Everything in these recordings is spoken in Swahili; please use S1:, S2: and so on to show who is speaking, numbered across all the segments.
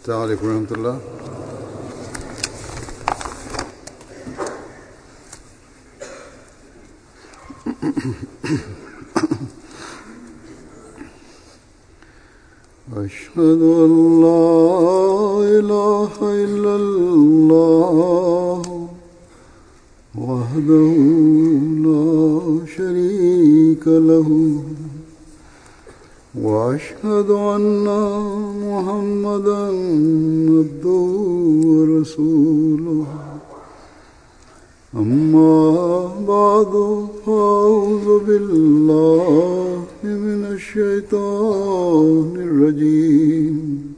S1: السلام عليكم ورحمة الله أشهد أن لا إله إلا الله وحده لا شريك له وأشهد أن محمدا عبده ورسوله أما بعد فأعوذ بالله من الشيطان الرجيم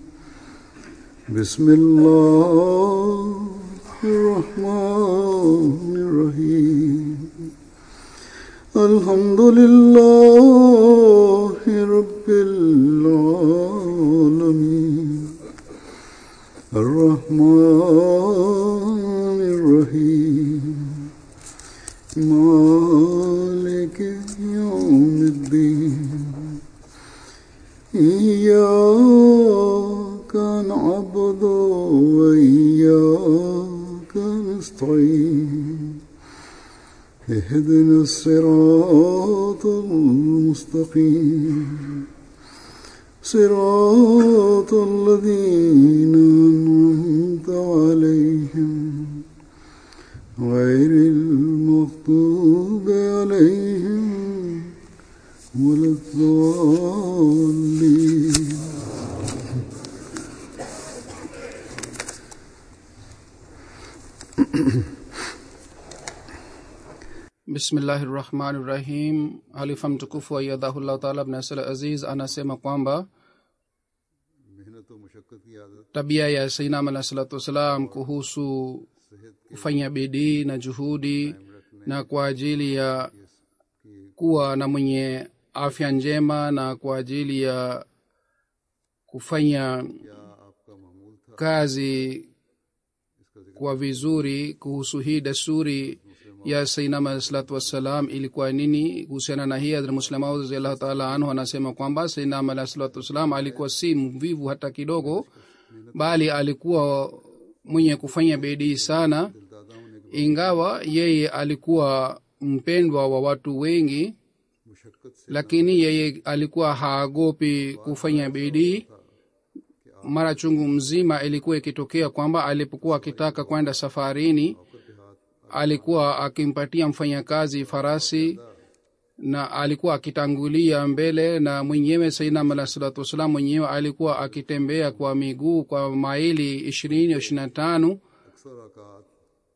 S1: بسم الله الرحمن الرحيم الحمد لله رب العالمين الرحمن الرحيم مالك يوم الدين إياك نعبد وإياك نستعين اهدنا الصراط المستقيم صراط الذين أنعمت عليهم غير المغضوب عليهم ولا الضالين
S2: bismillahi rahmani rahim halifa mtukufu aiyadhahullahu taala abnasal aziz anasema kwamba
S1: मेहनत और मुशक्क़त की आदत
S2: tabia ya sainam alah salatu wassalam kuhusu kufanya bidii na juhudi na kwa ajili ya kuwa na mwenye afya njema na kwa ajili ya kufanya
S1: क्या आपका मामूल था
S2: kazi kwa vizuri kuhusu hii desturi ya sainam alah salatu wassalam ilikuwa nini kuhusiana na hii hadrat muslemaud raziallahu taala anhu anasema kwamba sainam alah salatu wassalam alikuwa si mvivu hata kidogo bali alikuwa mwenye kufanya bidii sana ingawa yeye alikuwa mpendwa wa watu wengi
S1: मुशक्क़त से
S2: lakini yeye alikuwa haogopi kufanya bidii mara chungu mzima ilikuwa ikitokea kwamba alipokuwa akitaka kwenda safarini alikuwa akimpatia mfanyakazi farasi na alikuwa akitangulia mbele na mwenyewe sainam alah salatu wassalam mwenyewe alikuwa akitembea kwa miguu kwa maili ishirini ishiri na tano
S1: अक्सर औकात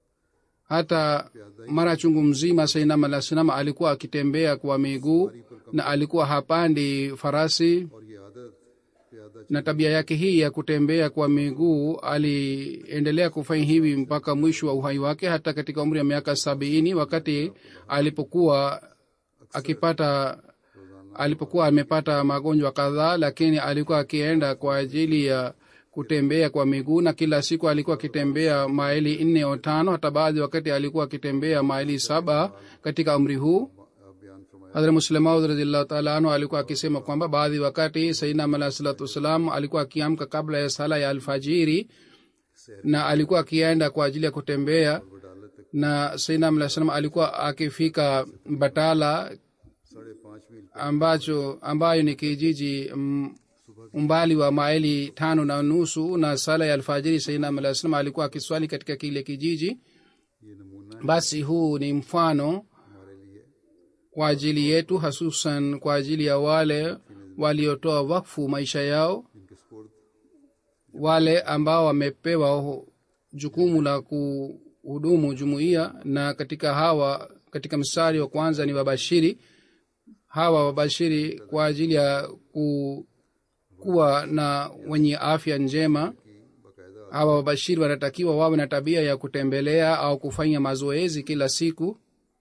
S2: hata mara chungu mzima sainam alah salam alikuwa akitembea kwa miguu na alikuwa hapandi farasi
S1: और ये आदत प्यादा
S2: na tabia yake hii ya kutembea kwa miguu aliendelea kufanya hivi mpaka mwisho wa uhai wake hata katika umri wa miaka sabini wakati alipokuwa akipata alipokuwa amepata magonjwa kadhaa lakini alikuwa akienda kwa ajili ya kutembea kwa miguu na kila siku alikuwa akitembea maili nne au tano hata baadhi wakati alikuwa akitembea maili saba katika umri huu
S1: बयान फरमाया
S2: hadhrat muslemaud radiallahu taala anhu alikuwa akisema kwamba baadhi wakati sainam alah salatu wassalam alikuwa akiamka kabla ya sala ya alfajiri na alikuwa akienda kwa ajili ya kutembea na sainam alah salam alikuwa akifika batala
S1: साढ़े पाँच मील
S2: ambacho ambayo ni kijiji mm, umbali wa maili tano na nusu na sala ya alfajiri sainam alah salam alikuwa akiswali katika kile kijiji
S1: ये नमूना
S2: basi huu ni mfano
S1: हमारे लिए
S2: kwa ajili yetu hasusan kwa ajili ya wale waliotoa wakfu maisha yao
S1: इनके sport
S2: wale ambao wamepewa hu- jukumu la kuhudumu jumuiya na katika hawa katika mstari wa kwanza ni wabashiri hawa wabashiri kwa ajili ya ku, kuwa na wenye afya njema
S1: बाकायदा
S2: hawa wabashiri wanatakiwa wawe na tabia ya kutembelea au kufanya mazoezi kila siku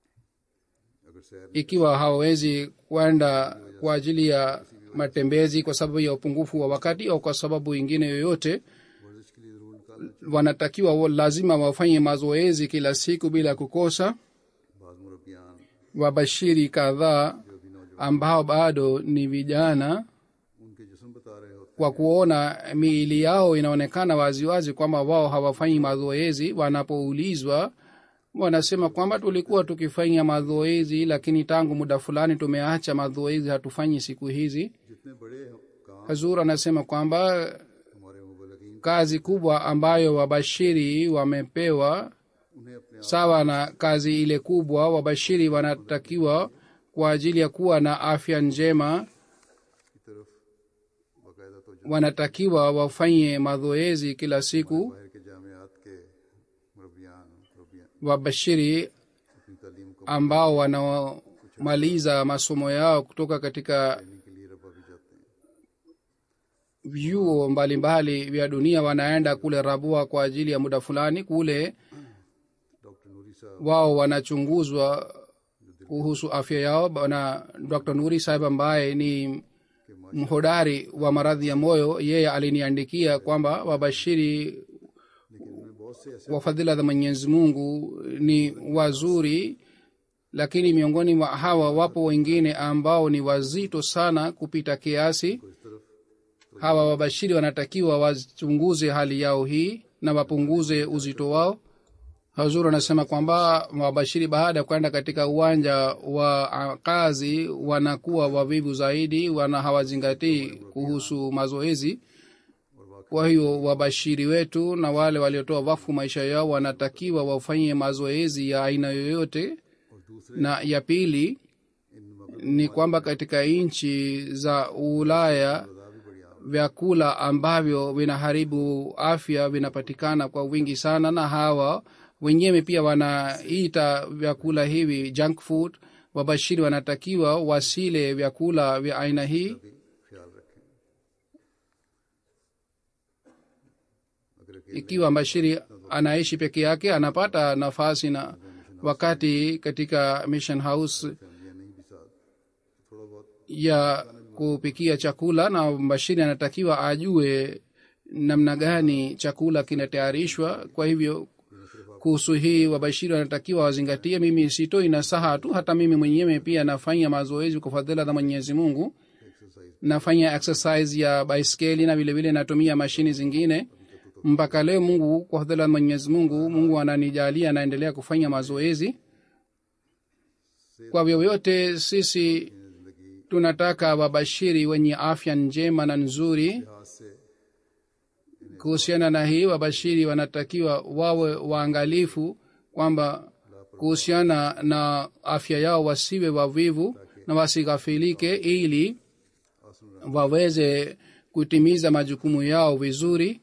S1: अगर सैर
S2: ikiwa hawawezi kwenda kwa ajili ya matembezi kwa sababu ya upungufu wa wakati au kwa sababu ingine yoyote
S1: वर्जिश के लिए जरूर निकाल
S2: wanatakiwa wa- lazima wafanye mazoezi kila siku bila kukosa
S1: बाज मुरबियान
S2: wabashiri kadhaa ambao bado ni vijana
S1: उनके जिस्म बता रहे होते
S2: kwa kuona miili yao inaonekana waziwazi kwamba wao hawafanyi mazoezi wanapoulizwa wanasema kwamba tulikuwa tukifanya mazoezi lakini tangu muda fulani tumeacha mazoezi hatufanyi siku hizi
S1: जितने बड़े काम
S2: hazur anasema kwamba
S1: हमारे मुबलकिन
S2: kazi kubwa ambayo wabashiri wamepewa
S1: उन्हें अपने
S2: sawa na kazi ile kubwa wabashiri wanatakiwa kwa ajili ya kuwa na afya njema
S1: की तरफ बाकायदा तो
S2: wanatakiwa wafanye mazoezi kila siku
S1: बाहर के जामियात के मुरबियान मुरबियान
S2: wabashiri
S1: अपनी तालीम को
S2: ambao wanaomaliza masomo yao kutoka katika
S1: करने के लिए रबा भी जाते हैं
S2: vyuo mbalimbali vya dunia wanaenda kule rabua kwa ajili ya muda fulani kule
S1: doctor Noori साहब
S2: wao wanachunguzwa kuhusu afya yao na dr nuri sahib ambaye ni mhodari wa maradhi ya moyo yeye aliniandikia kwamba wabashiri
S1: लेकिन उन्हें बहुत से ऐसे
S2: wa fadhila za mwenyezi mungu ni wazuri lakini miongoni mwa hawa wapo wengine ambao ni wazito sana kupita kiasi
S1: इस तरफ
S2: hawa wabashiri wanatakiwa wachunguze hali yao hii na wapunguze uzito wao hazur anasema kwamba wabashiri baada ya kwenda katika uwanja wa ah, kazi wanakuwa wavivu zaidi wana hawazingatii kuhusu mazoezi kwa hiyo wabashiri wetu na wale waliotoa wafu maisha yao wanatakiwa wafanye mazoezi ya aina yoyote
S1: और दूसरे
S2: na ya pili
S1: इन मगरब
S2: ni kwamba katika nchi za ulaya
S1: भी बड़ी आम
S2: vyakula ambavyo vinaharibu afya vinapatikana kwa wingi sana na hawa wenyewe pia wanaita vyakula hivi junk food wabashiri wanatakiwa wasile vyakula vya aina hii
S1: भी ख्याल रखें अगर अकेले
S2: ikiwa mbashiri anaishi peke yake anapata nafasi na wakati katika mission house
S1: फैमिलियां नहीं भी साथ थोड़ा बहुत
S2: ya kupikia chakula na mbashiri anatakiwa ajue namna gani chakula kinatayarishwa kwa hivyo kuhusu hii wabashiri wanatakiwa wazingatie mimi sitoi nasaha tu hata mimi mwenyewe pia nafanya mazoezi kwa fadhila za mwenyezi mungu
S1: exercise
S2: nafanya exercise ya baiskeli na vilevile natumia mashini zingine mpaka leo mungu kwa fadhila za mwenyezi mungu mungu ananijalia naendelea kufanya mazoezi kwa vyovyote sisi
S1: जिंदगी
S2: tunataka wabashiri wenye afya njema na nzuri
S1: लिहाज से
S2: kuhusiana na hii wabashiri wanatakiwa wawe waangalifu kwamba kuhusiana na afya yao wasiwe wavivu na wasighafilike ili waweze kutimiza majukumu yao vizuri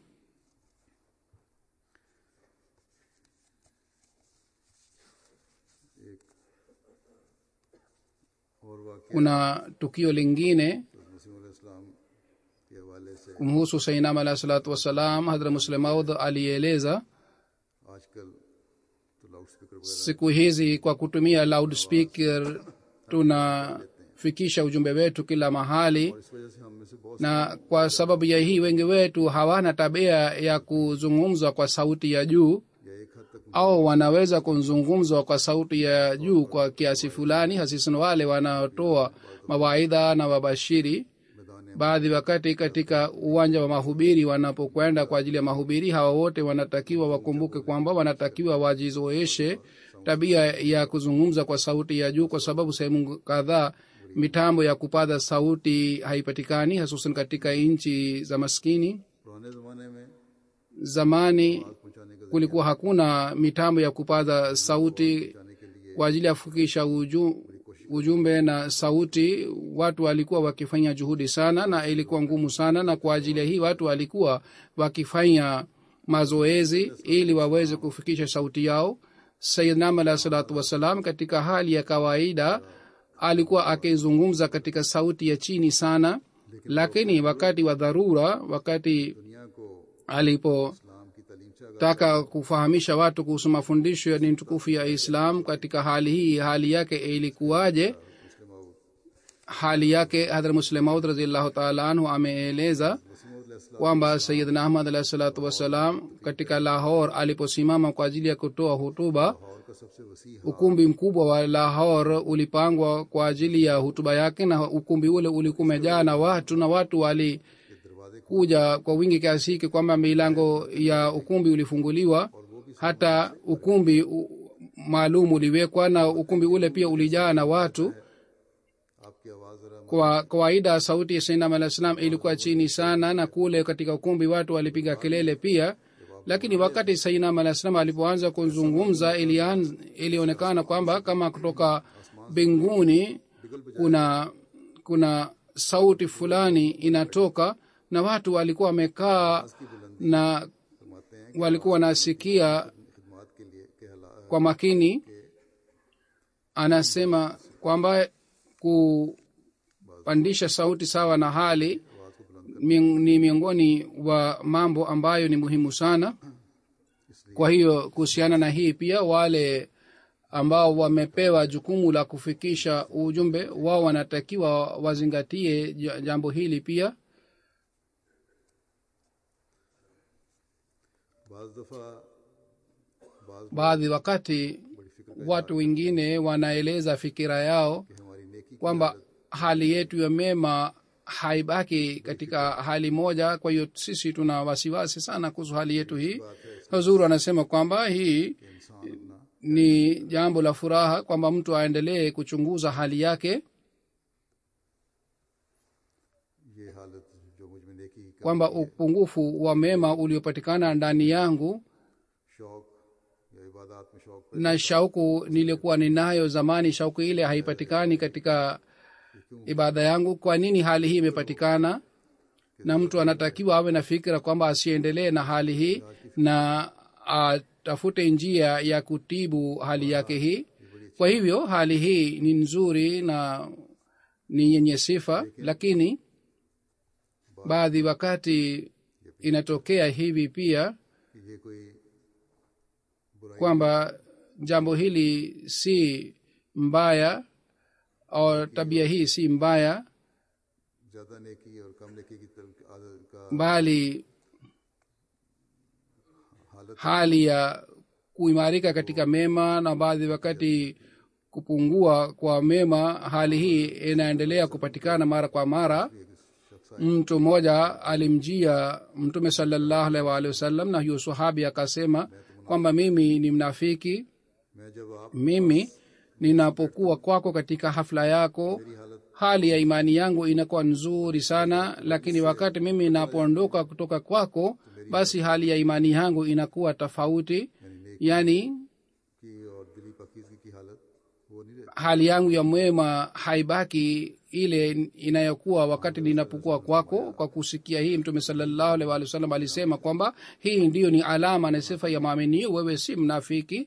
S1: और वाकई
S2: kuna tukio lingine
S1: मसीम इस्लाम के हवाले से
S2: kumhusu sainam alahi salatu wassalam hadra muslemaud alieleza
S1: आजकल तो loud speaker वगैरह
S2: siku hizi kwa kutumia loudspeaker tunafikisha ujumbe wetu kila mahali
S1: इस वजह से हम में से बहुत
S2: na kwa sababu ya hii wengi wetu hawana tabia ya kuzungumza kwa sauti ya juu
S1: या एक हद तक
S2: au wanaweza kuzungumza kwa sauti ya juu kwa kiasi fulani hasisan wale wanaotoa mawaidha na wabashiri
S1: मैदान
S2: baadhi wakati katika uwanja wa mahubiri wanapokwenda kwa ajili ya mahubiri hawa wote wanatakiwa wakumbuke kwamba wanatakiwa wajizoeshe tabia ya kuzungumza kwa sauti ya juu kwa sababu sehemu kadhaa mitambo ya kupaza sauti haipatikani hasusan katika nchi za maskini
S1: पुराने जमाने में
S2: zamani
S1: पहुंचाने का
S2: kulikuwa hakuna mitambo ya kupaza sauti
S1: जाने के लिए
S2: kwa ajili ya kufikisha uju, ujumbe na sauti watu walikuwa wakifanya juhudi sana na ilikuwa ngumu sana na kwa ajili ya hii watu walikuwa wakifanya mazoezi ili waweze kufikisha sauti yao sayidnam alahi salatu wassalam katika hali ya kawaida alikuwa akizungumza katika sauti ya chini sana lakini wakati wa dharura wakati
S1: दुनिया को
S2: alipo
S1: इस्लाम की तालीम से आगाह
S2: taka kufahamisha watu kuhusu mafundisho ya dini tukufu ya islam katika hali hii hali yake ilikuwaje
S1: मुस्लिम और
S2: hali yake hadhra muslemaud raziallahu taala anhu ameeleza
S1: मसीम
S2: kwamba sayidna ahmad alahi salatu wassalam katika lahor aliposimama kwa ajili ya kutoa hutuba
S1: Lahore का सबसे वसी
S2: ukumbi mkubwa wa lahor ulipangwa kwa ajili ya hutuba yake na ukumbi ule ulikuwa umejaa na watu na watu wali
S1: के दरवाजे
S2: kuja kwa wingi kiasi hiki kwamba milango ya ukumbi ulifunguliwa hata ukumbi u- maalum uliwekwa na ukumbi ule pia ulijaa na watu
S1: आपकी आवाज जरा
S2: kwa kawaida sauti ya sainam alah salam ilikuwa chini sana na kule katika ukumbi watu walipiga kelele pia lakini wakati sainam alah salam alipoanza kuzungumza ilianz- ilionekana kwamba kama kutoka mbinguni kuna kuna sauti fulani inatoka na watu walikuwa wamekaa na
S1: फरमाते हैं
S2: walikuwa wanasikia
S1: खिदमत के लिए के हालात
S2: kwa makini anasema kwamba kupandisha sauti sawa na hali miong- ni miongoni wa mambo ambayo ni muhimu sana kwa hiyo kuhusiana na hii pia wale ambao wamepewa jukumu la kufikisha ujumbe wao wanatakiwa wazingatie ja- jambo hili pia
S1: बाज दफा बाज
S2: baadhi wakati watu wengine wanaeleza fikira yao
S1: कि हमारी नेकी
S2: kwamba hali yetu ya mema haibaki katika hali moja kwa hiyo sisi tuna wasiwasi sana kuhusu hali yetu hii huzuru anasema kwamba hii
S1: इंसान अपना
S2: ni jambo la furaha kwamba mtu aendelee kuchunguza hali yake
S1: ये हालत जो मुझ में नेकी का
S2: kwamba upungufu wa mema uliopatikana ndani yangu
S1: शौक या इबादत में शौक
S2: na shauku nilikuwa ninayo zamani shauku ile haipatikani katika ibada yangu kwa nini hali hii imepatikana na mtu anatakiwa awe na fikira kwamba asiendelee na hali hii na atafute njia ya kutibu hali yake hii kwa hivyo hali hii ni nzuri na ni yenye sifa lakini baadhi wakati inatokea hivi pia
S1: कि ये कोई बुराई
S2: kwamba jambo hili si mbaya au tabia hii si mbaya
S1: ज्यादा नेकी और कम नेकी की तरफ आदत का
S2: bali
S1: हालत
S2: hali ya kuimarika katika mema na baadhi wakati kupungua kwa mema hali hii inaendelea kupatikana mara kwa mara mtu mmoja alimjia mtume salallahu alaihi waalihi wasallam na huyo sahabi akasema kwamba mimi ni mnafiki
S1: मैं जब आप
S2: mimi ninapokuwa kwako katika hafla yako hali ya imani yangu inakuwa nzuri sana lakini wakati mimi ninapoondoka kutoka kwako basi hali ya imani yangu inakuwa tofauti yaani
S1: की और दिली पकीजगी की हालत वो नहीं रहती
S2: hali yangu ya mwema haibaki ile inayokuwa wakati ninapokuwa kwako kwa kusikia hii mtume salallahu alaihi wa sallam alisema kwamba hii ndiyo ni alama na sifa ya maaminio wewe si mnafiki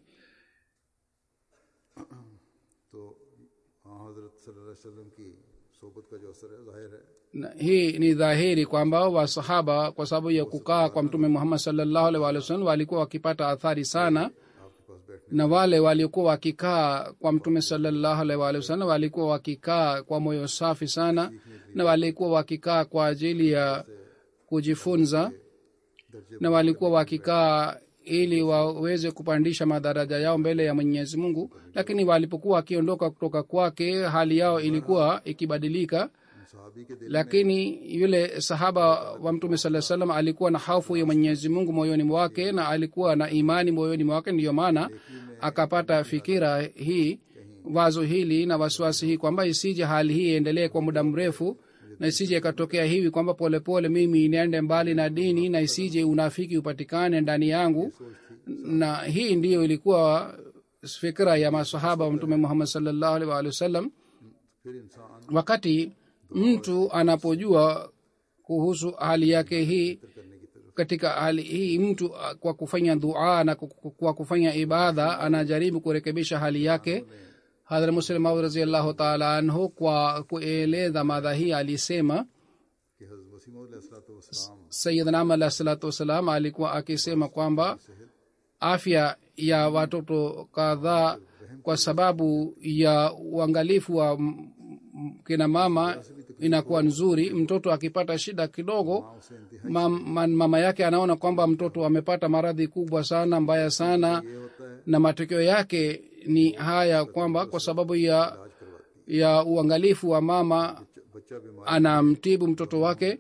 S1: तो हाँ हजरत सल्लल्लाहु अलैहि वसल्लम की सोबत का जो असर है जाहिर है
S2: na hii ni dhahiri kwamba wasahaba kwa sababu ya kukaa kwa mtume muhammad salllahu alaihi wa sallam walikuwa wakipata athari sana
S1: आपके पास बैठने
S2: na wale waliokuwa wakikaa kwa mtume salllahu alaihi wa sallam walikuwa wakikaa kwa moyo safi sana na walikuwa wakikaa kwa ajili ya kujifunza na walikuwa wakikaa ili waweze kupandisha madaraja yao mbele ya mwenyezi mungu lakini walipokuwa wakiondoka kutoka kwake hali yao ilikuwa ikibadilika
S1: सहाबी के दिल
S2: lakini yule sahaba wa mtume saa salam alikuwa na hofu ya mwenyezi mungu moyoni mwake na alikuwa na imani moyoni mwake ndiyo maana akapata fikira hii wazo hili na wasiwasi hii kwamba isije hali hii iendelee kwa muda mrefu na isije ikatokea hivi kwamba polepole mimi niende mbali na dini na isije unafiki upatikane ndani yangu na hii ndiyo ilikuwa fikira ya masahaba wa mtume muhammad salllahu alaihi waalihi wasallam
S1: फिर इंसान
S2: wakati mtu anapojua kuhusu hali yake hii katika hali hii mtu ah, kwa kufanya dua na ku- ku- kwa kufanya ibada anajaribu kurekebisha hali yake hadhra muslim maud raziallahu taala anhu kwa kueleza madha hii alisema
S1: कि हजरत वसीम वसलाम
S2: sayidnam alah salatu wassalam alikuwa akisema kwamba afya ya watoto kadhaa kwa sababu ya uangalifu wa m- m- kina mama inakuwa nzuri mtoto akipata shida kidogo mam, man, mama yake anaona kwamba mtoto amepata maradhi kubwa sana mbaya sana na matokeo yake ni haya kwamba kwa sababu ya ya uangalifu wa mama
S1: बच्चा बीमार
S2: anamtibu mtoto wake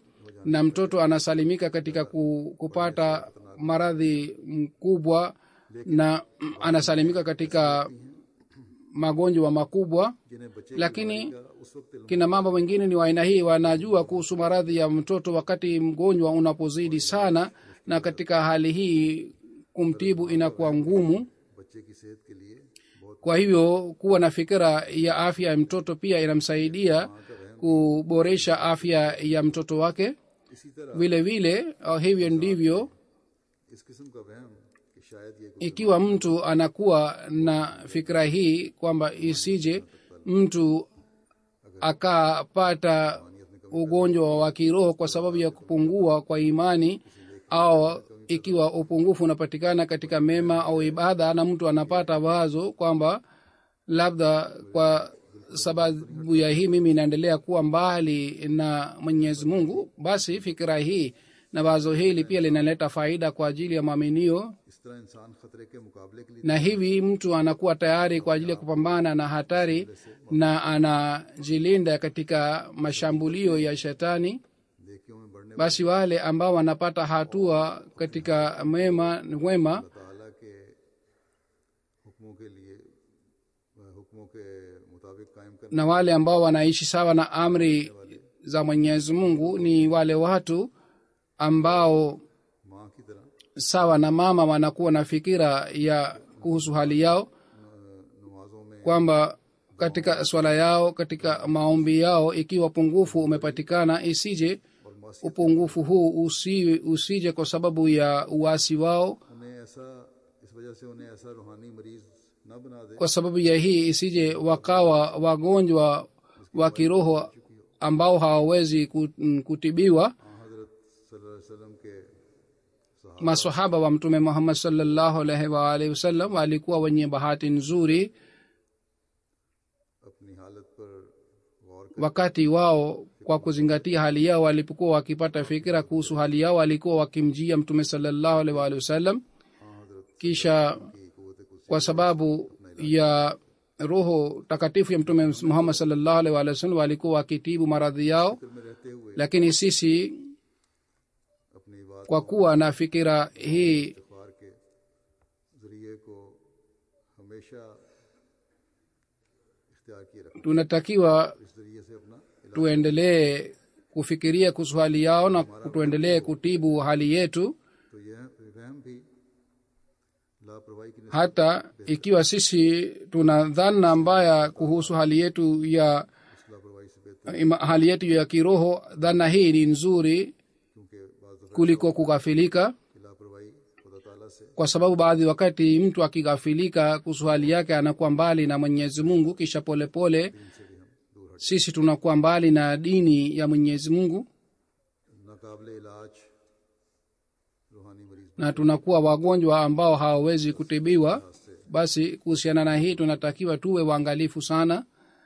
S2: na mtoto anasalimika katika ku, kupata maradhi mkubwa na mm, anasalimika katika magonjwa makubwa
S1: जिन्हें बच्चे
S2: lakini
S1: उस वक्त इल्म
S2: kina mama wengine ni wa aina hii wanajua kuhusu maradhi ya mtoto wakati mgonjwa unapozidi sana na katika hali hii kumtibu inakuwa ngumu
S1: बच्चे की सेहत के लिए बहुत
S2: kwa hivyo kuwa na fikira ya afya ya mtoto pia inamsaidia kuboresha afya ya mtoto wake
S1: इसी तरह
S2: vile vile uh, hivyo ndivyo
S1: इस किस्म का वहम कि शायद ये कोई
S2: ikiwa mtu anakuwa na fikira hii kwamba isije mtu akapata ugonjwa wa kiroho kwa sababu ya kupungua kwa imani au ikiwa upungufu unapatikana katika mema au ibada na mtu anapata wazo kwamba labda kwa sababu ya hii mimi inaendelea kuwa mbali na mwenyezi mungu basi fikira hii na wazo hili pia linaleta faida kwa ajili ya mwaminio
S1: इस तरह इंसान खतरे के मुकाबले के लिए
S2: na hivi mtu anakuwa tayari kwa ajili ya kupambana na hatari na anajilinda katika mashambulio ya shetani
S1: नेकियों में बढ़ने
S2: basi wale ambao wanapata hatua katika mema wema
S1: ताला के हुक्मों के लिए हुक्मों के मुताबिक कायम करने
S2: na wale ambao wanaishi sawa na amri za mwenyezi mungu ni wale watu ambao
S1: माँ की तरह
S2: sawa na mama wanakuwa na fikira ya kuhusu hali yao
S1: नमाजों में
S2: kwamba katika swala yao katika maombi yao ikiwa pungufu umepatikana isije
S1: और मासी
S2: upungufu huu usi, usije kwa sababu ya uasi wao
S1: उन्हें ऐसा इस वजह से उन्हें ऐसा रूहानी मरीज न बना दे
S2: kwa sababu ya hii isije wakawa wagonjwa wa kiroho ambao hawawezi ku- mm, kutibiwa
S1: हाँ हजरत सल्लल्लाहु अलैहि वसल्लम के सहाबा
S2: masahaba wa mtume muhammad salllahu alaihi waalihi wasallam walikuwa wenye bahati nzuri
S1: अपनी हालत पर गौर कर
S2: wakati wao kwa kuzingatia hali yao walipokuwa wakipata fikira kuhusu hali yao walikuwa wakimjia mtume salllahu alaihi waalihi wasallam
S1: हाँ हजरत
S2: kisha
S1: की कुत कुछ
S2: kwa sababu ya roho takatifu ya mtume muhammad salllahu alaihi waalihi wasallam walikuwa wakitibu maradhi yao
S1: में रहते हुए
S2: lakini sisi
S1: अपनी बात
S2: kwa kuwa na fikira hii
S1: इस्तफार के जरिए को हमेशा इख्तियार किए रखना
S2: tunatakiwa
S1: इस जरिए से अपना इलाज
S2: tuendelee kufikiria kuhusu hali yao na tuendelee kutibu hali yetu
S1: तो यह वहम भी लापरवाही की
S2: hata ikiwa sisi tuna dhana mbaya kuhusu hali yetu ya
S1: इस लापरवाही से बेहतर
S2: ima- hali yetu ya kiroho dhana hii ni nzuri
S1: क्योंकि बाज़ दफ़ा
S2: kuliko kughafilika
S1: की लापरवाही खुदा ताला से
S2: kwa sababu baadhi wakati mtu akighafilika kuhusu hali yake anakuwa mbali na mwenyezi mungu kisha polepole pole,
S1: इनसे भी हम दूर हट
S2: sisi tunakuwa mbali na dini ya mwenyezi mungu
S1: नाकाबले इलाज रूहानी मरीज
S2: na tunakuwa wagonjwa ambao hawawezi kutibiwa basi kuhusiana na hii tunatakiwa tuwe waangalifu sana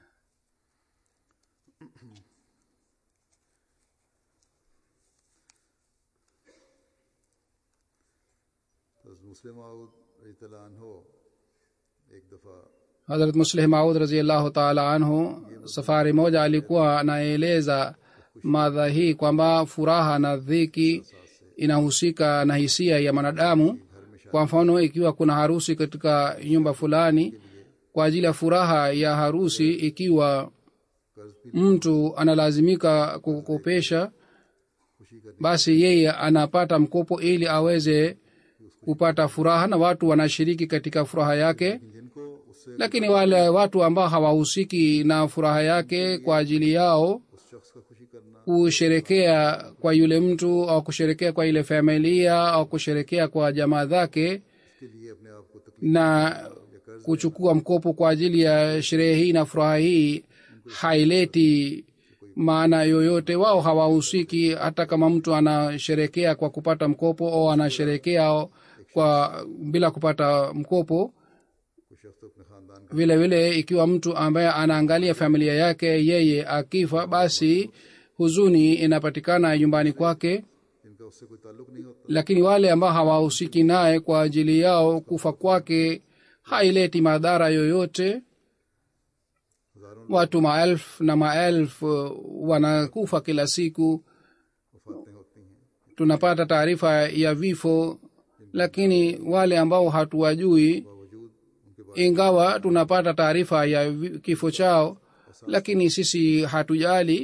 S1: तो मुस्लिम आउद रज़ियल्लाहु अन्हो एक दफ़ा
S2: hadrat muslih maud raziallahu taala anhu safari moja alikuwa anaeleza madha hii kwamba furaha na dhiki inahusika na hisia ya mwanadamu kwa mfano ikiwa kuna harusi katika nyumba fulani kwa ajili ya furaha ya harusi ikiwa
S1: कर्ज भी
S2: mtu analazimika kukopesha
S1: खुशी करनी
S2: basi yeye anapata mkopo ili aweze kupata furaha na watu wanashiriki katika furaha yake
S1: जिनको उससे
S2: lakini wale watu ambao hawahusiki na furaha yake kwa ajili yao
S1: उस शख्स का खुशी करना
S2: kusherekea kwa yule mtu au kusherekea kwa ile familia au kusherekea kwa jamaa zake
S1: के लिए अपने आप को तकलीफ
S2: na kuchukua mkopo kwa ajili ya sherehe hii na furaha hii haileti maana yoyote wao hawahusiki hata kama mtu anasherekea kwa kupata mkopo au anasherekea kwa bila kupata mkopo
S1: कोई शख्स अपने खानदान का
S2: vile vile ikiwa mtu ambaye anaangalia familia yake yeye akifa basi huzuni inapatikana nyumbani kwake
S1: जिनका उससे कोई ताल्लुक नहीं होता
S2: lakini wale ambao hawahusiki naye kwa ajili yao kufa kwake haileti madhara yoyote
S1: हजारों
S2: watu maelfu na maelfu wanakufa kila siku
S1: वफातें
S2: tunapata taarifa ya vifo lakini wale ambao hatuwajui
S1: बावजूद उनके
S2: ingawa tunapata taarifa ya vi- kifo chao lakini sisi hatujali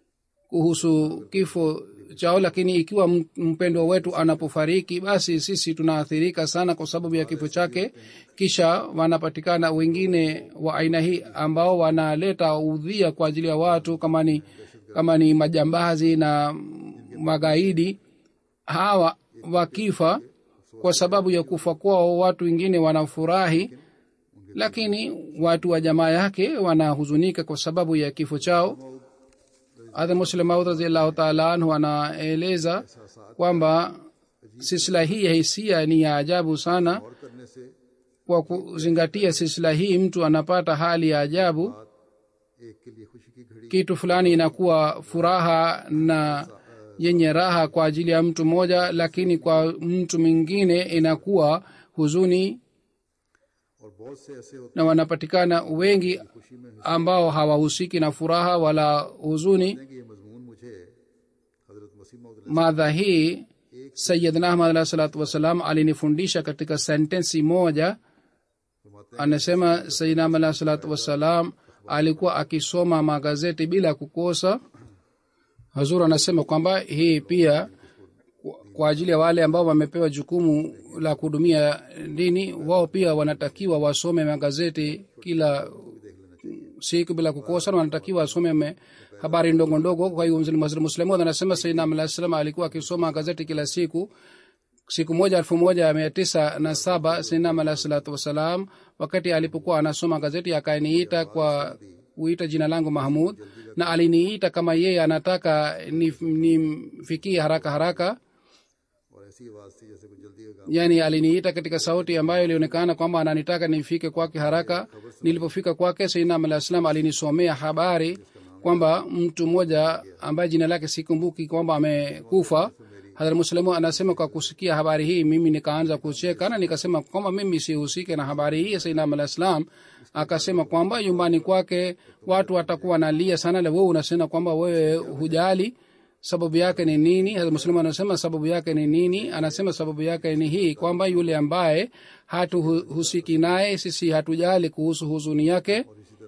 S2: kuhusu kifo chao lakini ikiwa m- mpendwa wetu anapofariki basi sisi tunaathirika sana kwa sababu ya kifo chake kisha wanapatikana wengine wa aina hii ambao wanaleta udhia kwa ajili ya watu kama ni kama ni majambazi na magaidi hawa wakifa kwa sababu ya kufa kwao watu wengine wanafurahi lakini watu wa jamaa yake wanahuzunika kwa sababu ya kifo chao hadha muslim maud raziallahu taala anhu anaeleza kwamba silsila hii ya hisia ni ya ajabu sana
S1: और करने से
S2: kwa kuzingatia silsila hii mtu anapata hali ya ajabu
S1: एक के लिए खुशी की घड़ी
S2: kitu fulani inakuwa furaha na yenye raha kwa ajili ya mtu mmoja lakini kwa mtu mwingine inakuwa huzuni
S1: और बहुत से ऐसे होते
S2: na wanapatikana wengi ambao hawahusiki na furaha wala huzuni
S1: हैं कि ये मजमून मुझे हजरत मसीह मौद
S2: madha hii sayidna ahmad alahi salatu wassalam alinifundisha katika sentensi moja
S1: फरमाते
S2: anasema sayidna ahmad alahi salatu wassalam alikuwa akisoma magazeti bila kukosa hazur anasema kwamba hii pia kwa- kwa ajili ya wale ambao wamepewa jukumu la kuhudumia dini wao pia wanatakiwa wasome magazeti kila siku bila kukosa na wanatakiwa wasome me- habari ndogo ndogo kwa hiyo muslimu anasema saidna alah salam alikuwa akisoma gazeti kila siku siku moja elfu moja mia tisa na saba sinam alah salatu wassalam wakati alipokuwa anasoma gazeti akaniita kwa kuita jina langu mahmud na aliniita kama yeye anataka nimfikie ni haraka haraka
S1: और ऐसी आवाज थी जैसे कोई जल्दी का काम
S2: yani aliniita katika sauti ambayo ilionekana kwamba ananitaka nifike kwake haraka nilipofika kwake sainam alah salam alinisomea habari kwamba mtu mmoja ambaye jina lake sikumbuki kwamba amekufa hadhar muslimu anasema kwa kusikia habari hii mimi nikaanza kucheka na nikasema kwamba mimi sihusike na habari hii sainam alah salam akasema kwamba nyumbani kwake watu watakuwa nalia sana la wewe unasema kwamba wewe hujali sababu yake ni nini Hazrat muslim anasema sababu yake ni nini anasema sababu yake ni hii kwamba yule ambaye hatuhusiki naye sisi hatujali kuhusu huzuni yake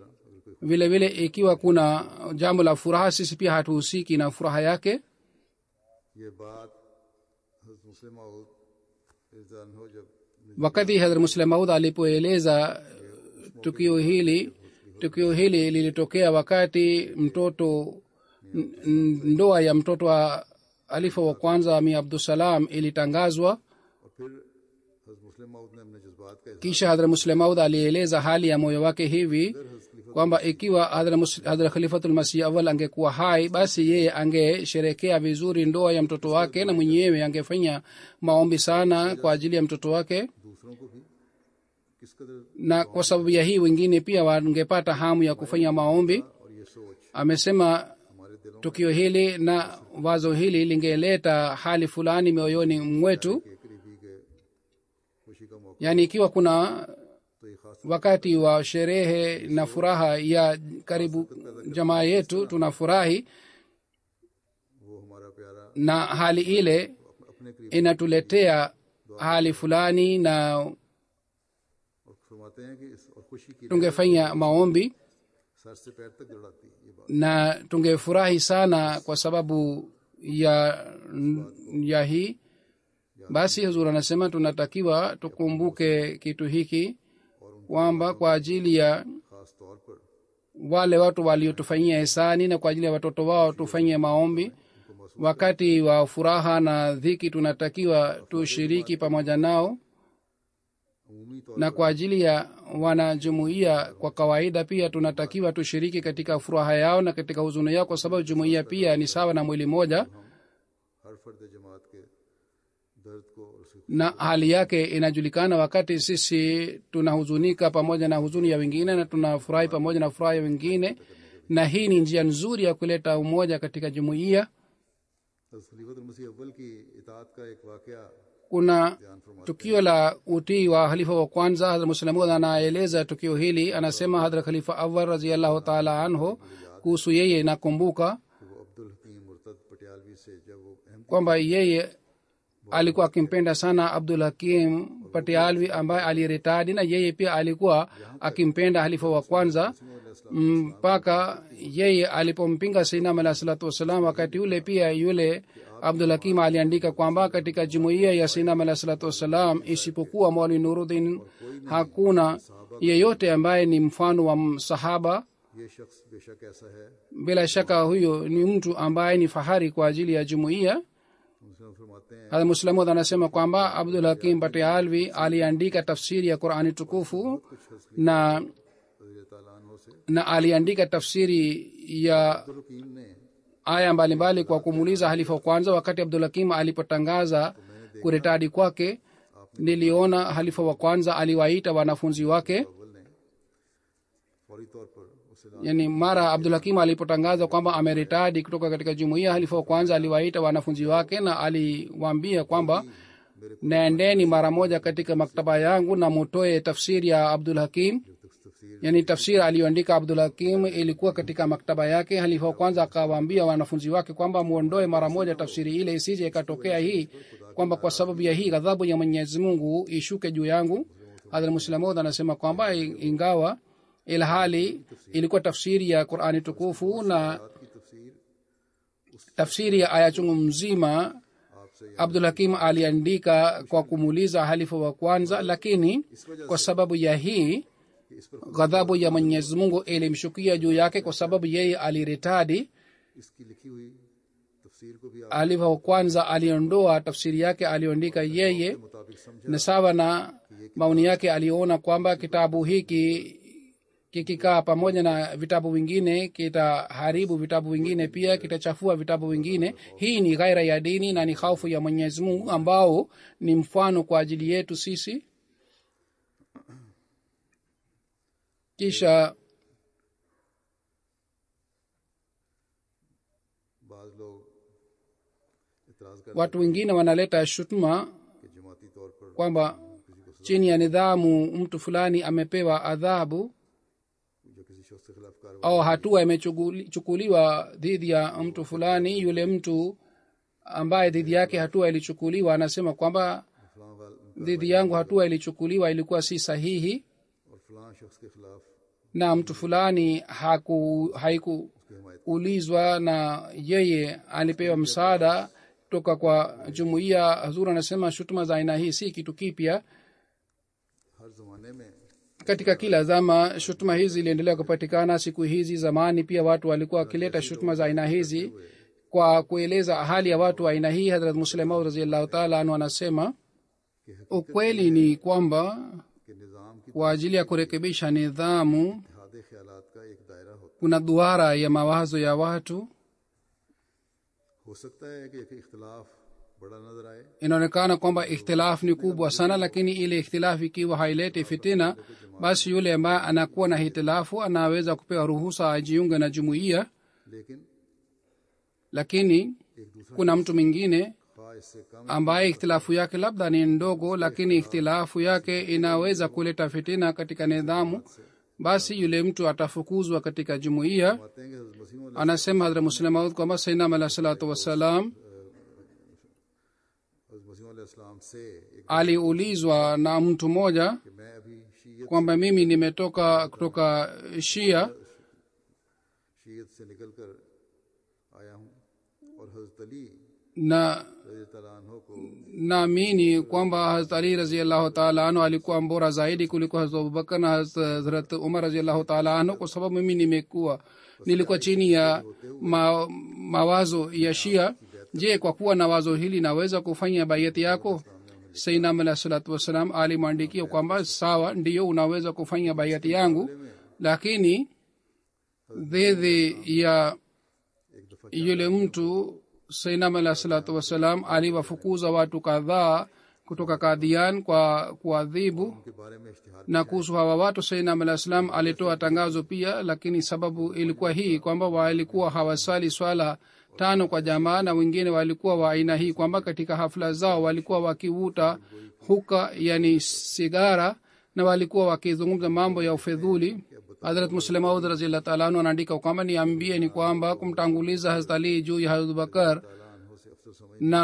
S2: vile vile ikiwa kuna jambo la furaha sisi pia hatuhusiki na furaha yake
S1: ये बात हजरत मुस्लिम मौद रज़ियल्लाहु अन्हु जब
S2: wakati hadhrat muslim maud alipoeleza tukio hili tukio hili lilitokea wakati mtoto n- n- ndoa ya mtoto wa alifa wa kwanza ami abdusalam ilitangazwa
S1: और फिर हजरत मुस्लिम मौद ने अपने जज्बात का इजहार
S2: kisha hadhrat muslim maud alieleza hali ya moyo wake hivi kwamba ikiwa hadhrat Mus- hadhrat khalifatulmasih awal angekuwa hai basi yeye angesherekea vizuri ndoa ya mtoto wake na mwenyewe angefanya maombi sana kwa ajili ya mtoto wake
S1: दूसरों को भी किस कदर
S2: na kwa sababu ya hii wengine pia wangepata hamu ya kufanya maombi
S1: और ये सोच
S2: amesema
S1: हमारे दिलों
S2: tukio hili na wazo hili lingeleta hali fulani mioyoni mwetu
S1: के करीबी के खुशी का मौका
S2: yaani ikiwa kuna
S1: तो ये खास
S2: wakati wa sherehe na furaha ya karibu jamaa yetu tunafurahi
S1: वो हमारा प्यारा
S2: na hali ile
S1: अपने करीब
S2: inatuletea hali fulani na
S1: और फरमाते हैं कि इस और खुशी की
S2: tungefanya maombi
S1: सर से पैर तक जड़ाती है ये बात
S2: na tungefurahi sana kwa sababu ya ya hii basi huzur anasema tunatakiwa tukumbuke kitu hiki kwamba kwa ajili ya
S1: खास तौर पर
S2: wale watu waliotufanyia hisani na kwa ajili ya watoto wao tufanyie maombi wakati wa furaha na dhiki tunatakiwa tushiriki pamoja nao
S1: अमूमी तौर
S2: na kwa ajili ya wanajumuiya kwa kawaida pia tunatakiwa tushiriki katika furaha yao na katika huzuni yao kwa sababu jumuiya pia ni sawa na mwili moja
S1: हर फर्द जमात के दर्द को और उसकी
S2: na hali yake inajulikana wakati sisi tunahuzunika pamoja na huzuni ya wengine na tunafurahi pamoja na furaha ya wengine na hii ni njia nzuri ya kuleta umoja katika jumuiya
S1: खलीफत मसीह अव्वल की इतात का एक वाकया
S2: kuna
S1: बयान फरमाते
S2: tukio la utii wa halifa wa kwanza hadrat muslamud anaeleza tukio hili anasema hadrat khalifa awal raziallahu taala anhu kuhusu yeye nakumbuka
S1: कि वो अब्दुल हकीम मुर्तद पटियालवी से जब वो Ahmadi
S2: kwamba yeye alikuwa akimpenda sana abdul hakim patialvi ambaye aliretadi na yeye pia alikuwa akimpenda halifa wa kwanza mpaka yeye alipompinga sainam alah salatu wassalam wakati ule pia yule abdul hakim aliandika kwamba katika jumuiya ya sainam alah salatu wassalam isipokuwa mwali nurudin hakuna yeyote ambaye ni mfano wa sahaba
S1: ये शख्स बेशक ऐसा है
S2: bila shaka huyo ni mtu ambaye ni fahari kwa ajili ya jumuiya
S1: मुस्लिम फरमाते हैं
S2: hadha muslamud anasema kwamba abdul hakim patealvi aliandika tafsiri ya qurani tukufu na
S1: रज़ी ताला अन्हो से
S2: na aliandika tafsiri ya
S1: Abdul हकीम ने
S2: aya mbalimbali kwa kumuuliza halifa wa kwanza wakati abdul hakim alipotangaza kuretadi kwake niliona halifa wa kwanza aliwaita wanafunzi wake
S1: अव्वल ने फौरी तौर पर उसे
S2: yani mara abdul hakim alipotangaza kwamba ameritadi kutoka katika jumuiya halifa wa kwanza aliwaita wanafunzi wake na aliwaambia kwamba naendeni mara moja katika maktaba yangu na mutoe tafsiri ya abdul hakim
S1: तफसीर
S2: yani tafsiri aliyoandika abdul hakim ilikuwa katika maktaba yake halifa wa kwanza akawaambia wanafunzi wake kwamba muondoe mara moja tafsiri ile isije ikatokea hii kwamba kwa sababu ya hii ghadhabu ya mwenyezi mungu ishuke juu yangu hadhrat muslamud anasema kwamba i- ingawa ilhali ilikuwa tafsiri ya qurani tukufu na
S1: की तफसीर
S2: tafsiri ya aya chungu mzima
S1: आपसे
S2: abdul hakim aliandika kwa kumuuliza halifa wa kwanza lakini kwa sababu ya hii
S1: कि इस पर
S2: ghadhabu ya mwenyezi mungu ilimshukia juu yake kwa sababu yeye aliretadi
S1: इसकी लिखी हुई तफसीर को भी आप
S2: halifa wa kwanza aliondoa tafsiri yake aliyoandika yeye
S1: मुताबिक समझा
S2: na sawa na maoni yake aliona kwamba kitabu hiki kikikaa pamoja na vitabu vingine kitaharibu vitabu vingine pia kitachafua vitabu vingine hii ni ghaira ya dini na ni hofu ya mwenyezi mungu ambao ni mfano kwa ajili yetu sisi kisha
S1: बाज लोग इतराज कर
S2: watu wengine wanaleta shutuma
S1: कि जमाती तौर पर
S2: kwamba chini ya nidhamu mtu fulani amepewa adhabu
S1: जो किसी शख्स के खिलाफ कार्रवाई
S2: au hatua imechukuliwa dhidi ya mtu fulani yule mtu ambaye dhidi yake hatua ilichukuliwa anasema kwamba
S1: फलां वाल
S2: dhidi yangu hatua ilichukuliwa ilikuwa si sahihi
S1: और फलां शख्स के खिलाफ
S2: na mtu fulani haku haikuulizwa na yeye alipewa msaada toka kwa jumuiya hazur anasema shutuma za aina hii si kitu kipya
S1: हर जमाने में
S2: katika kila zama shutuma hizi ziliendelea kupatikana siku hizi zamani pia watu walikuwa wakileta shutuma za aina hizi kwa kueleza hali ya watu wa aina hii hadrat muslemaud raziallahu taala anu anasema ukweli ni kwamba
S1: कि निज़ाम की
S2: kwa ajili ya kurekebisha nidhamu
S1: इतिहाद ख्यालात का एक दायरा होता
S2: kuna duara ya mawazo ya watu
S1: हो सकता है कि एक इख्तलाफ बड़ा नजर आए
S2: inaonekana kwamba ikhtilafu ni kubwa sana lakini ile ikhtilafu ikiwa haileti fitina basi yule ambaye anakuwa na hitilafu anaweza kupewa ruhusa ajiunge na jumuiya
S1: लेकिन
S2: lakini
S1: एक दूसरा
S2: kuna mtu mwingine
S1: खा इससे कम
S2: ambaye ikhtilafu yake labda ni ndogo lakini ikhtilafu yake inaweza kuleta fitina katika nidhamu basi yule mtu atafukuzwa katika jumuiya
S1: आते हैं कि हज़रत मसीह
S2: anasema hadra muslemaud kwamba sainam alah salatu wassalam
S1: हज़रत मसीह इस्लाम से एक
S2: aliulizwa na mtu mmoja
S1: कि मैं अभी शीयत
S2: kwamba mimi nimetoka kutoka shia
S1: शीयत से निकल कर आया हूँ और हज़रत अली
S2: na
S1: रज़ी तआला अन्हो को
S2: naamini kwamba hazrat ali raziallahu taala anhu alikuwa mbora zaidi kuliko hazrat abubakar na hazrat umar raziallahu taala anhu kwa sababu mimi nimekuwa nilikuwa chini ya ma, mawazo ya shia je kwa kuwa na wazo hili naweza kufanya baiati yako sainam alah salatu wassalam alimwandikia kwamba sawa ndiyo unaweza kufanya baiati yangu lakini dhidi ya
S1: एक दफ़ा
S2: yule mtu sainam alah salatu wassalam aliwafukuza watu kadhaa kutoka kadhian kwa kuadhibu
S1: के बारे में इश्तिहार
S2: na kuhusu hawa watu sainam alah salam alitoa tangazo pia lakini sababu ilikuwa hii kwamba walikuwa hawasali swala tano kwa jamaa na wengine walikuwa wa aina hii kwamba katika hafla zao walikuwa wakivuta huka yani sigara na walikuwa wakizungumza mambo ya ufedhuli hadrat muslemaud raziallah taala anu anaandika kwamba niambie ni kwamba kumtanguliza hazrat ali juu ya hazrat bakar
S1: अक्सर समझ
S2: na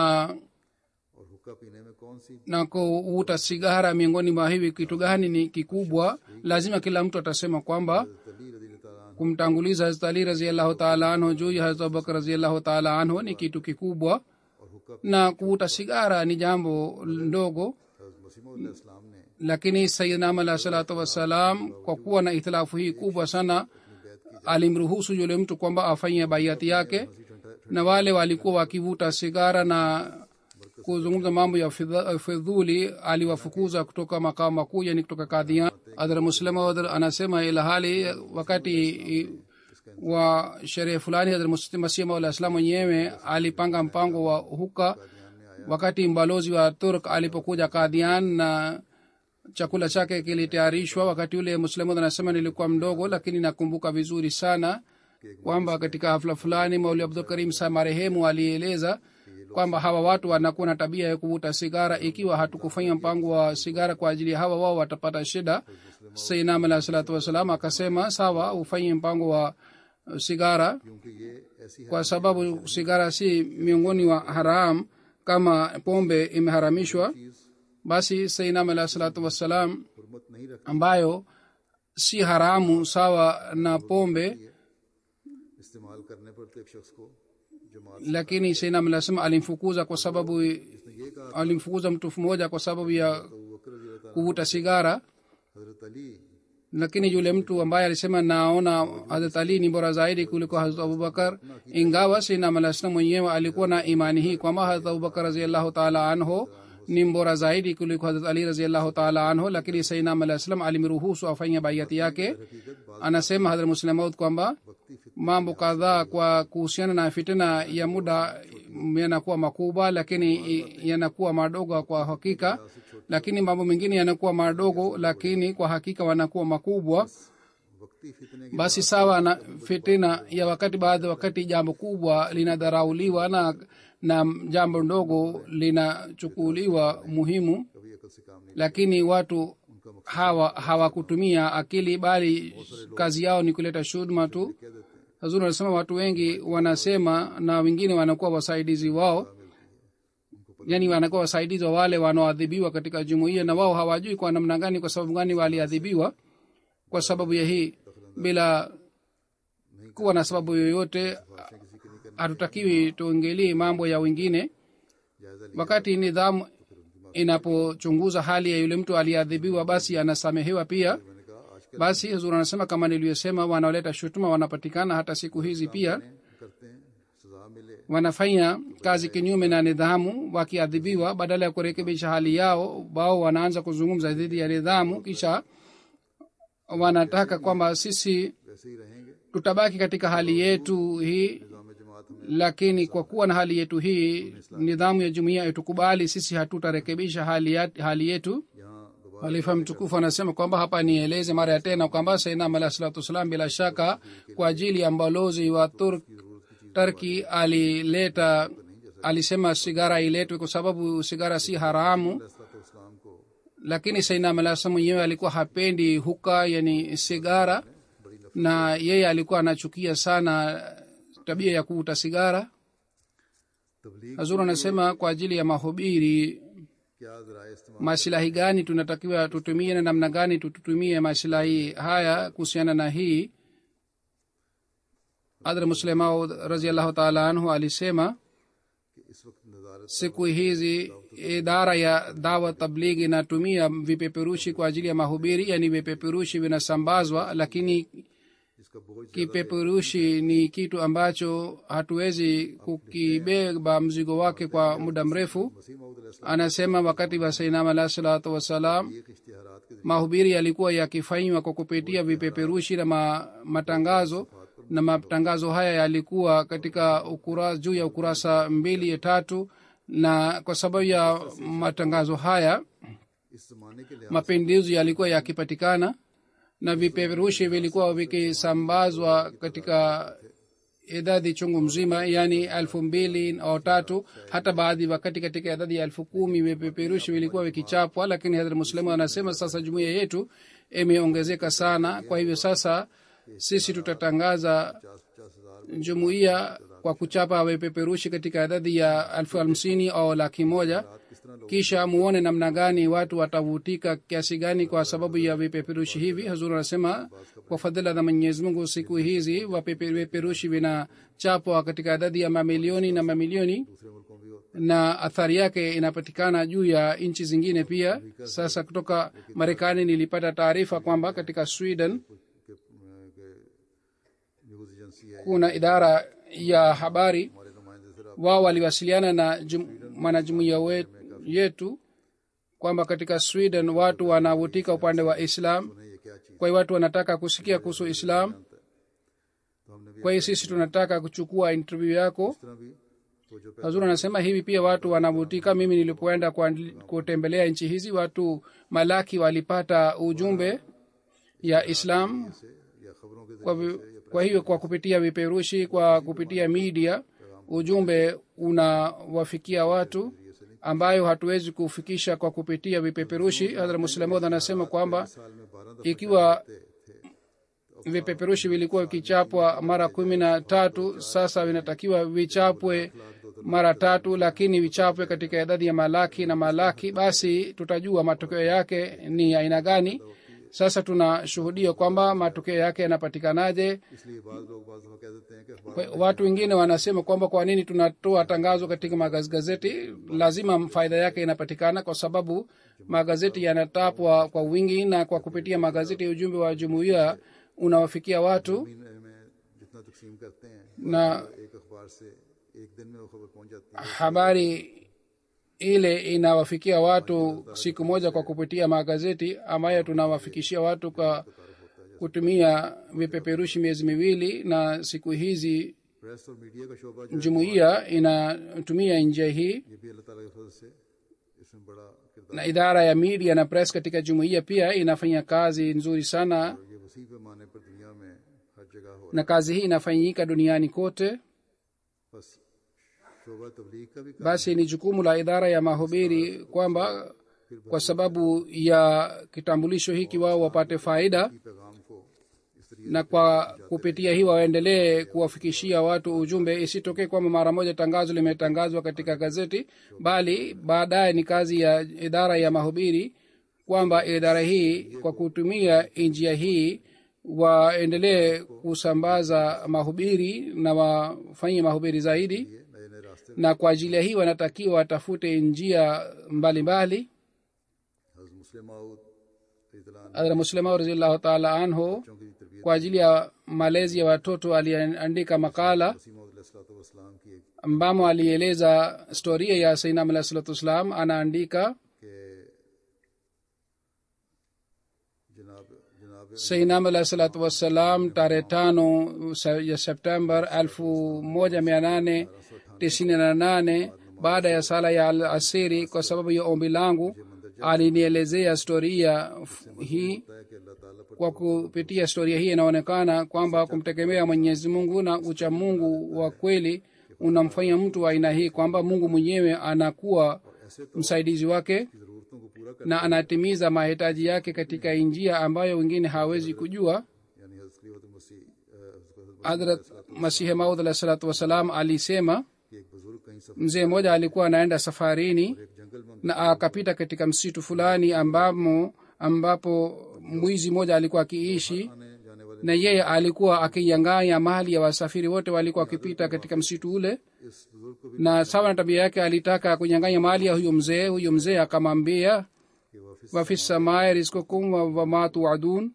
S1: और हुक्का पीने में कौन सी
S2: na kuvuta sigara miongoni mwa hivi kitu gani ni kikubwa lazima kila mtu atasema kwamba
S1: तली रजी ताला
S2: kumtanguliza hazrat ali raziallahu taala anhu juu ya hazrat abubakar raziallahu taala anhu ni kitu kikubwa
S1: और हुक्का
S2: na kuvuta sigara ni jambo ndogo
S1: मसीम इस्लाम ने
S2: lakini sayidnam alah salatu wassalam kwa kuwa na itilafu hii kubwa sana alimruhusu yule mtu kwamba afanye baiati yake na wale walikuwa wakivuta sigara na kuzungumza mambo ya fidha- fidhuli aliwafukuza kutoka makao makuu yani kutoka kadhian adhar muslima adhar anasema ila hali wakati i- wa sherehe fulani hadhar masih maula islam mwenyewe alipanga mpango wa huka wakati mbalozi wa turk alipokuja kadhian na chakula chake kilitayarishwa wakati ule muslimud anasema nilikuwa mdogo lakini nakumbuka vizuri sana kwamba katika hafla fulani mauli abdul karim sa marehemu alieleza kwamba hawa watu wanakuwa na tabia ya kuvuta sigara ikiwa hatukufanya mpango wa sigara kwa ajili ya hawa wao watapata shida sainam alah salatu wassalam akasema sawa ufanye mpango wa uh, sigara
S1: क्योंकि ये ऐसी
S2: kwa sababu sigara si miongoni wa haram kama pombe imeharamishwa basi sainam alah salatu wassalam
S1: हुरमत नहीं रख
S2: ambayo si haramu sawa na pombe
S1: इस्तेमाल करने पर तो एक शख्स को जमात
S2: lakini sainam anasema alimfukuza kwa sababu
S1: ने ये कहा
S2: alimfukuza mtu mmoja kwa sababu ya
S1: तो बकर रजी अल्लाह ताला
S2: kuvuta sigara
S1: हजरत Ali
S2: lakini yule mtu ambaye alisema naona hazrat ali ni bora zaidi kuliko hazrat abubakar ingawa sinam alah salam mwenyewe alikuwa na imani hii kwamba hazrat abubakar raziallahu taala anhu ni mbora zaidi kuliko hazrat ali raziallahu taala anhu lakini sainam alah salam alimruhusu afanye baiati yake
S1: हकीकत बात
S2: anasema hadhrat muslemaud kwamba
S1: वक्ती फित
S2: mambo kadhaa kwa kuhusiana na fitina ya muda yanakuwa makubwa lakini i- yanakuwa madogo kwa hakika lakini mambo mengine yanakuwa madogo lakini kwa hakika wanakuwa makubwa
S1: वक्ती फितने की
S2: basi sawa na fitina ya wakati baadhi wakati jambo kubwa linadharauliwa na na jambo ndogo linachukuliwa muhimu
S1: कभी अकल से काम नहीं
S2: lakini watu hawa hawakutumia akili bali kazi yao ni kuleta shudma tu
S1: कह देते हैं
S2: hazuri anasema watu wengi wanasema na wengine wanakuwa wasaidizi wao yani wanakuwa wasaidizi wa wale wanaoadhibiwa katika jumuiya na wao hawajui kwa namna gani kwa sababu gani waliadhibiwa kwa sababu ya hii bila kuwa na sababu yoyote hatutakiwi tuingilie mambo ya wengine
S1: जायजा लिया
S2: wakati nidhamu inapochunguza hali ya yule mtu aliyeadhibiwa basi anasamehewa pia
S1: मैंने कहा आजकल
S2: basi huzur anasema kama niliyosema wanaoleta shutuma wanapatikana hata siku hizi pia
S1: करते हैं सजा मिले
S2: wanafanya kazi kinyume na nidhamu wakiadhibiwa badala ya kurekebisha hali yao wao wanaanza kuzungumza dhidi ya nidhamu kisha wanataka kwamba sisi
S1: वैसे ही रहेंगे
S2: tutabaki katika hali yetu hii
S1: निजाम जमात हमें
S2: lakini kwa kuwa na hali yetu hii nidhamu ya jumuiya itukubali sisi hatutarekebisha hali, ya, hali yetu
S1: यहाँ दोबारा
S2: halifa mtukufu anasema kwamba hapa nieleze mara ya tena kwamba sainam alah salatu wassalam bila shaka kwa ajili ya mbalozi wa turk turki alileta alisema sigara iletwe kwa sababu sigara si haramu
S1: तो इस्लाम को
S2: lakini sainam alah salam mwenyewe alikuwa hapendi huka yani sigara na yeye alikuwa anachukia sana tabia ya kuvuta sigara
S1: तबलीग
S2: hazur anasema kwa ajili ya mahubiri
S1: क्या जराए इस्तेमाल
S2: masilahi gani tunatakiwa tutumie na namna gani tututumie masilahi haya kuhusiana na hii adra muslemau raziallahu taala anhu alisema
S1: कि इस वक्त नजारत
S2: siku hizi idara ya dawa tablighi inatumia vipeperushi kwa ajili ya mahubiri yani vipeperushi vinasambazwa lakini
S1: जिसका बोझ
S2: kipeperushi ni kitu ambacho hatuwezi kukibeba mzigo wake kwa muda mrefu
S1: मसीह Mahmood
S2: anasema wakati wa sainam alah salatu wassalam
S1: एक इश्तिहारात के
S2: mahubiri yalikuwa yakifanywa kwa kupitia vipeperushi na ma, matangazo na matangazo haya yalikuwa katika ukura, juu ya ukurasa mbili tatu na kwa sababu ya matangazo haya
S1: इस जमाने के लिहाज
S2: mapinduzi yalikuwa yakipatikana na vipeperushi vilikuwa vikisambazwa katika idadi chungu mzima yani elfu mbili au tatu hata baadhi wakati katika idadi ya elfu kumi vipeperushi vilikuwa vikichapwa lakini hadhrat muslimu anasema sasa jumuiya yetu imeongezeka sana kwa hivyo sasa sisi tutatangaza
S1: पचास पचास हजार
S2: jumuiya kwa kuchapa vipeperushi katika idadi ya elfu hamsini au laki moja
S1: किस तरह लोग
S2: kisha muone namna gani watu watavutika kiasi gani kwa sababu ya vipeperushi hivi hazur anasema kwa fadhila za mwenyezi mungu siku hizi wapepe- vipeperushi vinachapwa katika idadi ya mamilioni na mamilioni
S1: दूसरे मुल्कों भी होते
S2: na athari yake inapatikana juu ya nchi zingine pia sasa kutoka marekani nilipata taarifa kwamba katika sweden
S1: हैं कि, कि news agency है
S2: kuna idara ya habari
S1: हमारे नुमाइंदे से रहा
S2: wao waliwasiliana na jum- mwanajumuiya we- yetu kwamba katika sweden watu wanavutika upande wa islam
S1: उन्हें ये क्या चीज
S2: kwa hiyo watu wanataka kusikia kuhusu islam
S1: तो हमने भी
S2: kwa hiyo sisi tunataka kuchukua interview yako
S1: इस तरह भी तो जो
S2: hazur anasema hivi pia watu wanavutika mimi nilipoenda kuandli- kutembelea nchi hizi watu malaki walipata ujumbe ya islam
S1: से या खबरों के
S2: kwa, vi- kwa hiyo kwa kupitia viperushi kwa kupitia media ujumbe unawafikia watu ambayo hatuwezi kufikisha kwa kupitia vipeperushi hadhra muslamod anasema kwamba
S1: साल में बारह
S2: ikiwa vipeperushi vilikuwa vikichapwa mara kumi na tatu sasa vinatakiwa vichapwe mara tatu lakini vichapwe katika idadi ya malaki na malaki basi tutajua matokeo yake ni aina gani sasa tunashuhudia kwamba matokeo yake yanapatikanaje
S1: इसलिए बाद लोग बाद दफा कह देते हैं कि अखबार
S2: Kwa- watu wengine wanasema kwamba kwa nini tunatoa tangazo katika magazeti lazima faida yake inapatikana kwa sababu magazeti yanatapwa kwa wingi na kwa kupitia magazeti ujumbe wa jumuiya unawafikia watu
S1: महीने में जितना तकसीम करते हैं
S2: na
S1: एक अखबार से एक दिन में वो खबर पहुंच जाती है
S2: habari ile inawafikia watu siku moja kwa kupitia magazeti ambayo tunawafikishia watu kwa kutumia vipeperushi miezi miwili na siku hizi
S1: press और मीडिया का शोबा जो है,
S2: jumuiya inatumia njia hii
S1: ये भी अल्लाह ताला के फजल से इसमें बड़ा किरदार
S2: na idara ya media na press katika jumuiya pia inafanya kazi nzuri sana
S1: ये वसी पैमाने पर दुनिया में हर जगह हो रहा
S2: na kazi hii inafanyika duniani kote
S1: है बस शोबा तबलीग का भी काम
S2: basi ni jukumu la idara ya mahubiri kwamba kwa sababu ya kitambulisho hiki wao wapate faida
S1: की पैगाम को इस तरीके
S2: na kwa kupitia hii waendelee kuwafikishia watu ujumbe isitokee kwamba mara moja tangazo limetangazwa katika gazeti bali baadaye ni kazi ya idara ya mahubiri kwamba idara hii kwa kutumia njia hii waendelee kusambaza mahubiri na wafanye mahubiri zaidi
S1: नए नए रास्ते
S2: na kwa ajili ya hii wanatakiwa watafute njia mbalimbali
S1: हज़रत मुस्लिम माऊद इतला
S2: hadhra muslima raziallahu taala anhu
S1: बच्चों की तरबियत
S2: kwa ajili ya malezi ya watoto aliandika makala
S1: Wasim वसलाम की एक
S2: ambamo alieleza storia ya sainam alah salatu wassalam anaandika
S1: के जनाब जनाब
S2: sainam alah salatu wassalam tarehe tano se- ya september elfu moja mia nane tisini na nane baada ya sala ya al asiri kwa sababu ya ombi langu alinielezea storia f- hii
S1: है कि अल्लाह ताला पर
S2: kwa kupitia historia hii inaonekana kwamba kumtegemea mwenyezi mungu na ucha mungu wa kweli unamfanya mtu wa aina hii kwamba mungu mwenyewe anakuwa msaidizi wake
S1: ज़रूरतों को पूरा कर
S2: na anatimiza mahitaji yake katika njia ambayo wengine hawezi kujua
S1: यानी हज़रत खलीफत मसीह अ, हज़रत
S2: hadrat masihi maud alah salatu wassalam alisema
S1: कि एक बुजुर्ग कहीं सफर
S2: mzee mmoja alikuwa anaenda safarini
S1: एक जंगल में
S2: na akapita katika msitu fulani ambamo ambapo mwizi mmoja alikuwa akiishi
S1: आने जाने वाले
S2: na yeye alikuwa akinyang'anya mali ya wasafiri wote walikuwa wakipita katika msitu ule
S1: इस बुजुर्ग को भी
S2: na sawa na tabia yake alitaka kunyang'anya mali ya huyo mzee huyo mzee akamwambia
S1: कि वापिस
S2: wafi samae rizkukum wa- wama tuadun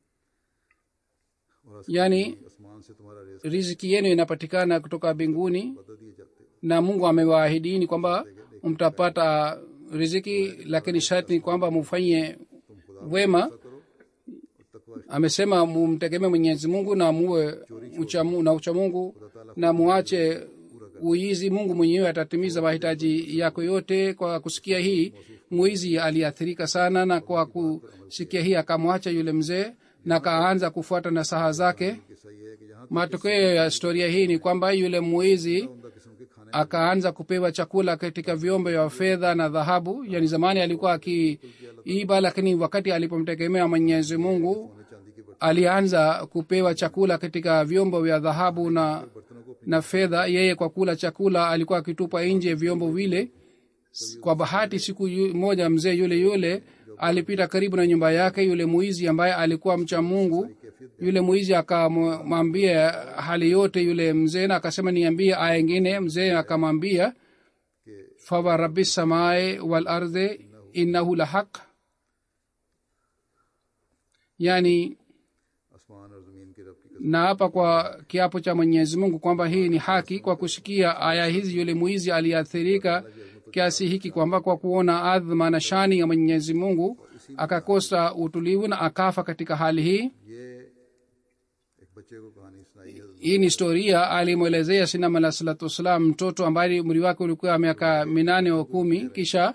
S1: और
S2: yani
S1: आसमान से तुम्हारा risk
S2: riziki yenu inapatikana kutoka mbinguni
S1: बता दिए जाते
S2: na mungu amewaahidini kwamba mtapata riziki lakini sharti ni kwamba mufanye wema
S1: करो और तकवा
S2: amesema mumtegemee mwenyezi mungu na muwe uchamu, na ucha mungu na muache uizi mungu mwenyewe atatimiza mahitaji yako yote kwa kusikia hii mwizi aliathirika sana na kwa kusikia hii akamwacha yule mzee na akaanza kufuata nasaha zake
S1: कि सही है कि यहाँ
S2: matokeo ya historia hii ni kwamba yule mwizi
S1: उमदा किस्म के खाने
S2: akaanza kupewa chakula katika vyombo vya fedha na dhahabu yani zamani alikuwa akiiba lakini wakati alipomtegemea mwenyezi mungu
S1: चांदी के बर्तन
S2: alianza kupewa chakula katika vyombo vya dhahabu na
S1: बर्तनों को
S2: na fedha yeye kwa kula chakula alikuwa akitupa nje vyombo vile kwa bahati siku yu- moja mzee yule yule alipita karibu na nyumba yake yule mwizi ambaye alikuwa mcha mungu yule mwizi akamwambia hali yote yule mzee na akasema niambie aya ingine mzee akamwambia fawa rabi samae wal ardhe innahu la haq yani
S1: आसमान और जमीन के रब की कसम
S2: na hapa kwa kiapo cha mwenyezi mungu kwamba hii ni haki kwa kusikia aya hizi yule mwizi aliathirika kiasi hiki kwamba kwa kuona adhma na shani ya mwenyezi mungu akakosa utulivu na akafa katika hali hii
S1: ये एक बच्चे को कहानी सुनाई है
S2: hii ni historia alimwelezea sinam alah salatu wassalam mtoto ambaye umri wake ulikuwa miaka minane au kumi kisha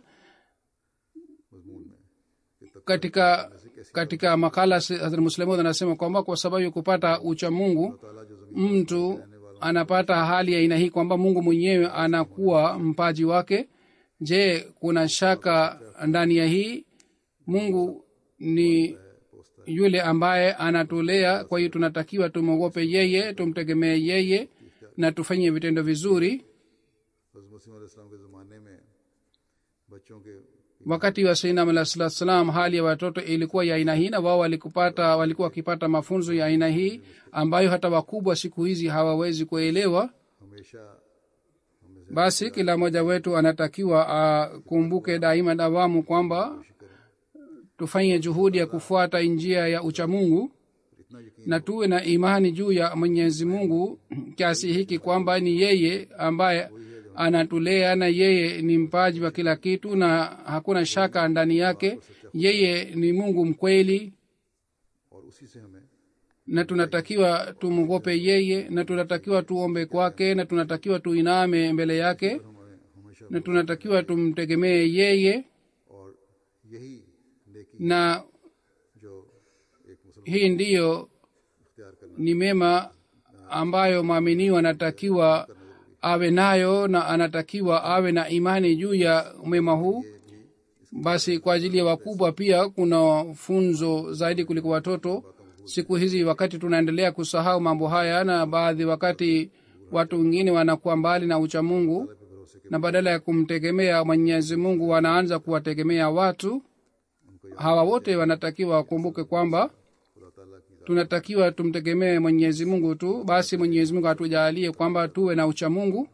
S1: मजमून में कि तक
S2: katika katika makala hazrat muslimud anasema kwamba kwa sababu ya kupata ucha mungu
S1: ताला जो जमीन
S2: mtu anapata hali ya aina hii kwamba mungu mwenyewe anakuwa mpaji wake je kuna shaka ndani ya hii mungu ni yule ambaye anatulea kwa hiyo tunatakiwa tumwogope yeye tumtegemee yeye na tufanye vitendo vizuri
S1: हजरत मसीह अलैहिस्सलाम के ज़माने में बच्चों के
S2: wakati wa sainam alah salatu salam hali ya watoto ilikuwa ya aina hii na wao walikupata walikuwa wakipata mafunzo ya aina hii ambayo hata wakubwa siku hizi hawawezi kuelewa
S1: हमेशा हमें से
S2: basi kila mmoja wetu anatakiwa akumbuke daima dawamu kwamba tufanye juhudi ya kufuata njia ya uchamungu
S1: इतना यकीन
S2: na tuwe na imani juu ya mwenyezi mungu kiasi hiki kwamba ni yeye ambaye anatulea na yeye ni mpaji wa kila kitu na hakuna shaka ndani yake yeye ni mungu mkweli
S1: और उसी से हमें
S2: na tunatakiwa tumwogope yeye na tunatakiwa tuombe kwake na tunatakiwa tuiname mbele yake
S1: हमें हमेशा
S2: na tunatakiwa tumtegemee yeye
S1: और यही नेकी
S2: na
S1: जो एक मुसलमान
S2: hii ndiyo
S1: इख्तियार करना
S2: ni mema ambayo mwaminiwa anatakiwa awe nayo na anatakiwa awe na imani juu ya mema huu basi kwa ajili ya wakubwa pia kuna funzo zaidi kuliko watoto siku hizi wakati tunaendelea kusahau mambo haya na baadhi wakati watu wengine wanakuwa mbali na uchamungu na badala ya kumtegemea mwenyezi mungu wanaanza kuwategemea watu hawa wote wanatakiwa wakumbuke kwamba
S1: खुदा ताला की
S2: tunatakiwa tumtegemee mwenyezi mungu tu basi mwenyezi mungu atujalie kwamba tuwe na ucha mungu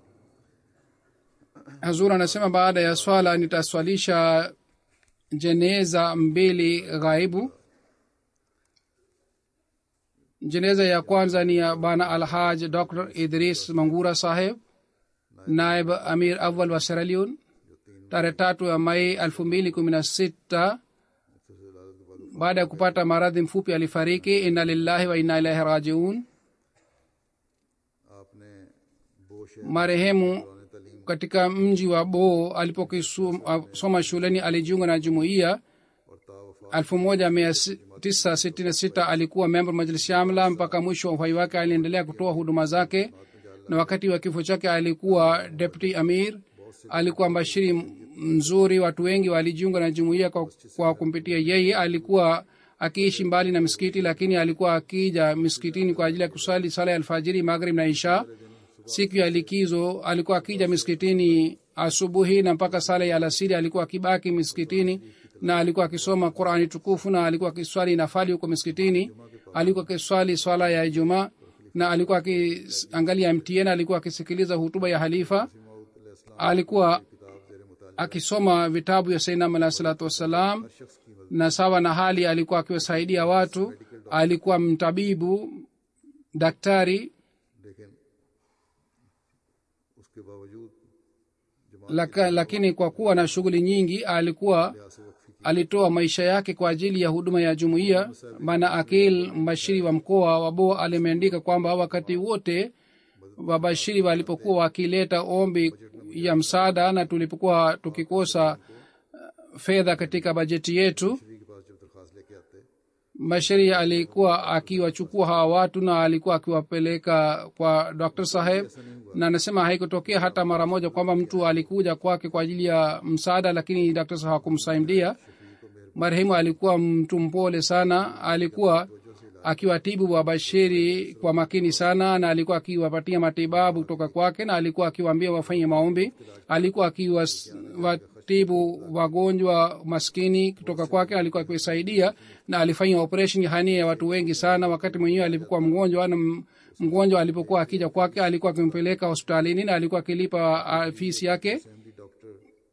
S2: hazur anasema baada ya swala nitaswalisha jeneza mbili ghaibu jeneza ya kwanza ni ya bana alhaj dr idris mangura saheb naib amir awal wa seraliun tarehe tatu ya mai elfu mbili kumi na sita baada ya kupata maradhi mfupi alifariki inna lillahi wa inna ilaihi rajiun
S1: आपने बोश
S2: marehemu katika mji wa boo alipokisoma shuleni alijiunga na jumuiya
S1: और तावफा
S2: 1966 alikuwa memba majlisi amla mpaka mwisho wa uhai wake aliendelea kutoa huduma zake na wakati wa kifo chake alikuwa deputy amir alikuwa mbashiri mzuri watu wengi walijiunga na jumuiya kwa, kwa kumpitia yeye alikuwa akiishi mbali na misikiti lakini alikuwa akija misikitini kwa ajili ya kusali sala ya alfajiri maghrib na isha siku ya likizo alikuwa akija misikitini asubuhi na mpaka sala ya alasiri alikuwa akibaki misikitini na alikuwa akisoma qurani tukufu na alikuwa akiswali nafali huko misikitini alikuwa akiswali swala ya ijumaa na alikuwa akiangalia mtn alikuwa akisikiliza hutuba ya halifa alikuwa akisoma vitabu ya sainam alahi salatu wassalam na sawa na hali alikuwa akiwasaidia watu alikuwa mtabibu daktari
S1: लेकिन उसके बावजूद
S2: laka, lakini kwa kuwa na shughuli nyingi alikuwa alitoa maisha yake kwa ajili ya huduma ya jumuiya bana akil mbashiri wa mkoa wa bo alimeandika kwamba wakati wote wabashiri walipokuwa wakileta ombi ya msaada na tulipokuwa tukikosa uh, fedha katika bajeti yetu
S1: के पास जब दरखास्त लेके आते
S2: bashiri alikuwa akiwachukua hawa watu na alikuwa akiwapeleka kwa dr saheb na anasema haikutokea hata mara moja kwamba mtu alikuja kwake kwa ajili ya msaada lakini dr saheb hakumsaidia marehemu alikuwa mtu mpole sana alikuwa akiwatibu wabashiri kwa makini sana na alikuwa akiwapatia matibabu kutoka kwake na alikuwa akiwaambia wafanye maombi alikuwa akiwatibu wagonjwa maskini kutoka kwake alikuwa akiwasaidia na alifanya operation hania ya watu wengi sana wakati mwenyewe alipokuwa mgonjwa na m- mgonjwa alipokuwa akija kwake alikuwa akimpeleka hospitalini na alikuwa akilipa ah, fisi yake
S1: family doctor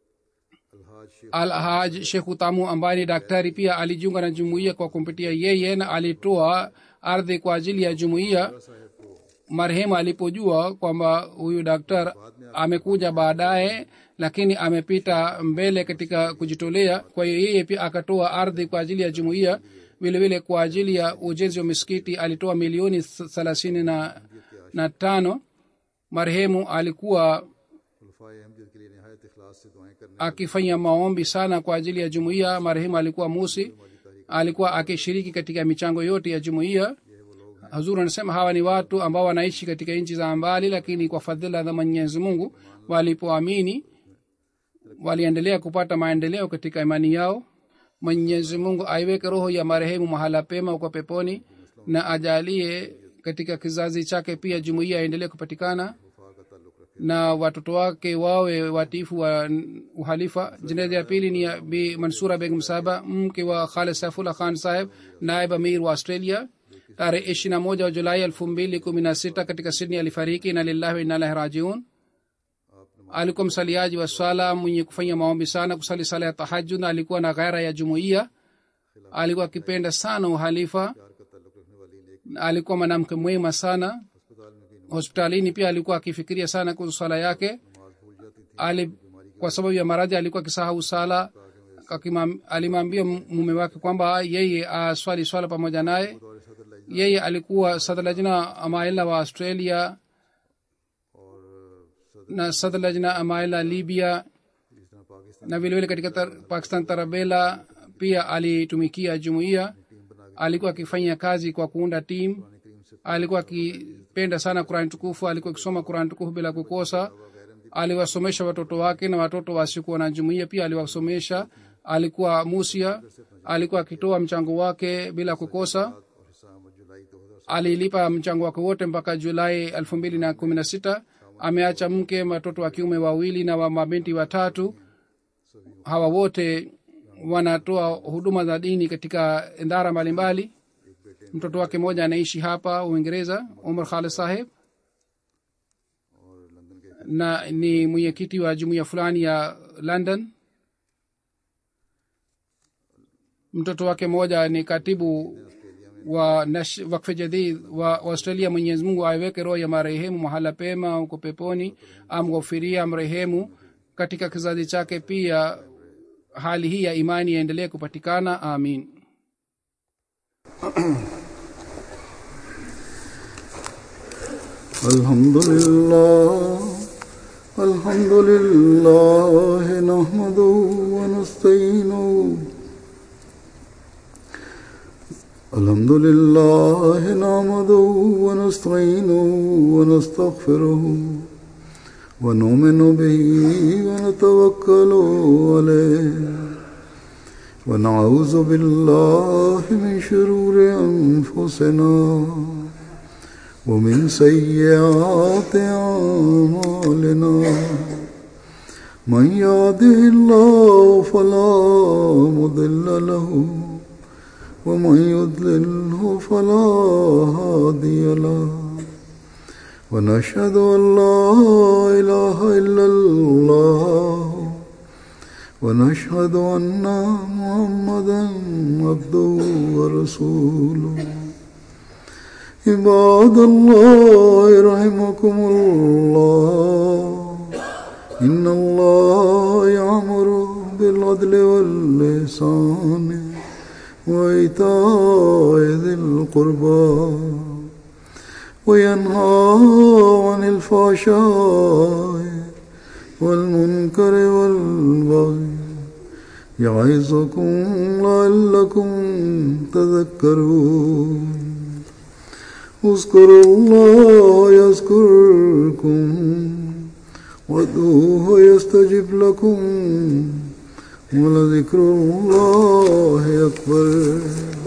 S1: अलहाज शेख
S2: alhaj shekhu tamu ambaye ni daktari pia alijiunga na jumuiya kwa kumpitia yeye na alitoa ardhi kwa ajili ya jumuiya marehemu alipojua kwamba huyu daktar amekuja baadaye lakini amepita mbele katika kujitolea kwa hiyo yeye pia akatoa ardhi kwa ajili ya jumuiya vilevile kwa ajili ya ujenzi wa misikiti alitoa milioni thelathini na, na tano marehemu alikuwa
S1: खुलफाए अहमद के लिए नहायत इखलास से दुआएं करने
S2: akifanya maombi sana kwa ajili ya jumuiya marehemu alikuwa musi alikuwa akishiriki katika michango yote ya jumuiya hazur anasema hawa ni watu ambao wanaishi katika nchi za mbali lakini kwa fadhila za mwenyezi mungu walipoamini waliendelea kupata maendeleo katika imani yao mwenyezi mungu aiweke roho ya marehemu mahala pema huko peponi na ajalie katika kizazi chake pia jumuiya aendelee kupatikana
S1: वफा का ताल्लुक रखे
S2: na watoto wake wawe watifu wa uhalifa jeneza ya pili ni ya bi mansura begum sahaba mke wa khalid saifullah khan saheb naib amir wa australia tarehe ishiri na moja wa julai elfu mbili kumi na sita katika sydney alifariki na lillahi wa inalahi rajiun alikuwa msaliaji wa swala mwenye kufanya maombi sana kusali sala ya tahajud na alikuwa na ghaira ya jumuiya alikuwa akipenda sana uhalifa
S1: प्यार का ताल्लुक रखने वाली नेक
S2: na alikuwa mwanamke mwema sana
S1: अस्पताल में भी
S2: hospitalini pia alikuwa akifikiria sana kuhusu swala yake
S1: नमाज भूल जाती थी
S2: ali, kwa sababu ya maradhi alikuwa akisahau sala Akimam- alimwambia mume wake kwamba yeye aswali swala pamoja naye
S1: और सदर लज
S2: yeye alikuwa sadlajna amaila wa australia
S1: और सदर
S2: na sadlajna amaila libya
S1: जिस तरह Pakistan
S2: na vilevile katika tar, pakistan tarabela pia alitumikia jumuiya alikuwa akifanya kazi kwa kuunda tim
S1: करीम से
S2: alikuwa akipenda sana kurani tukufu alikuwa akisoma kurani tukufu bila kukosa aliwasomesha watoto wake na watoto wasiokuwa na jumuiya pia aliwasomesha alikuwa musia alikuwa akitoa mchango wake bila kukosa
S1: और हिस्सा अहमद जुलाई दो हजार
S2: alilipa mchango wake wote mpaka julai elfu mbili na kumi na sita ameacha mke watoto wa kiume wawili na wa mabinti watatu hawa wote wanatoa huduma za dini katika idara mbalimbali mtoto wake mmoja anaishi hapa uingereza umar khalid saheb
S1: और London के
S2: na ni mwenyekiti wa jumuiya fulani ya london mtoto wake mmoja ni katibu wa nash- wakfe jadid wa australia mwenyezi mungu aiweke roho ya marehemu mahala pema huko peponi amghofiria mrehemu katika kizazi chake pia hali hii ya imani yaendelee kupatikana amin
S1: الحمد لله الحمد لله نحمده ونستعينه الحمد لله نحمده ونستعينه ونستغفره ونؤمن به ونتوكل عليه ونعوذ بالله من شرور أنفسنا ومن سيئات أعمالنا من يهده الله فلا مضل له ومن يضلله فلا هادي له ونشهد أن لا إله إلا الله ونشهد أن محمدا عبده ورسوله عباد الله رحمكم الله إن الله يأمر بالعدل واللسان وإيتاء ذي القربى وينهى عن الفحشاء والمنكر والبغي يعظكم لعلكم تذكرون اذكروا الله يذكركم وادعوه يستجب لكم ولذكر الله أكبر